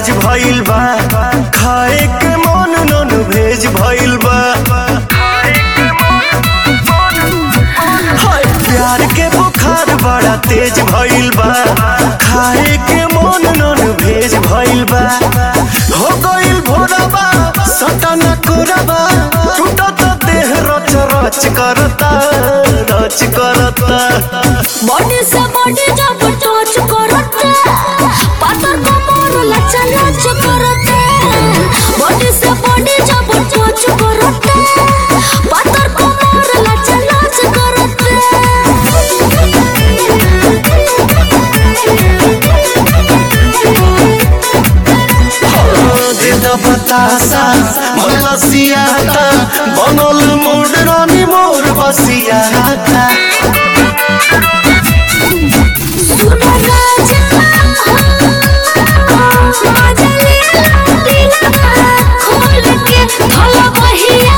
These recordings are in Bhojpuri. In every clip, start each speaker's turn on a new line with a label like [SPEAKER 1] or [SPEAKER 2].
[SPEAKER 1] तेज भइल बा खाए के मन नन भेज भइल बा हाय प्यार के बुखार बड़ा तेज भइल बा खाए के मन नन भेज भइल बा हो गइल भोरबा सटन कोरबा टूटत देह रच रच करता रच करता
[SPEAKER 2] बॉडी से बॉडी जब टच करते पातर कमर लचा लच करते बॉडी से बॉडी जब टच करते पातर कमर लचा लच करते
[SPEAKER 1] देद बतासा मलसियाता बनल मोर रानी मोर बसियाता
[SPEAKER 2] सुनो राजा मजा ले दिलवा खोल के भला बहिया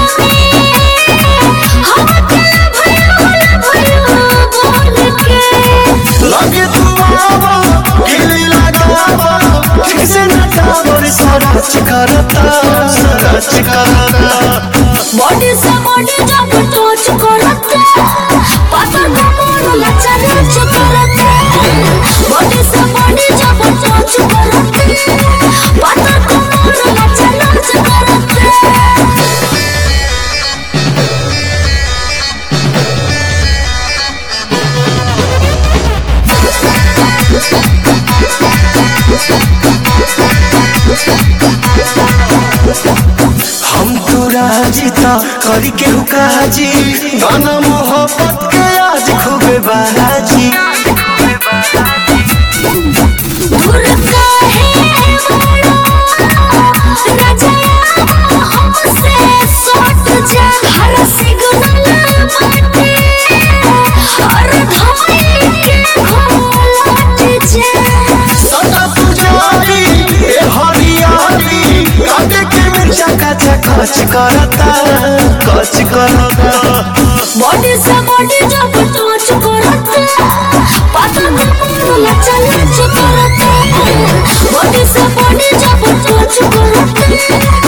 [SPEAKER 2] हम तेरा भैया भला भैया बोल के
[SPEAKER 1] लगे तू आवा गिली लगावा ठीक से नटावर सरच करता सरच करता
[SPEAKER 2] बॉडी से बॉडी जब टच करते पातर कमर लचा लच करते बॉडी से बॉडी जब टच करते पातर कमर लचा लच करते
[SPEAKER 1] हम तो राजी था करी के हुकाजी गाना मोहब्बत के आज खूबे बाजी
[SPEAKER 2] दूर काहे बड़ा राजा हमसे सट जा हर सिग्नल माटे हर धमनी के घोलट जा
[SPEAKER 1] सदा पुजारी ए हरियाली काटे के मिर्चा कचा कच करता कच करता
[SPEAKER 2] बॉडी से बॉडी जब टच करते पाता कमर लचा लच करते बॉडी से बॉडी जब टच करते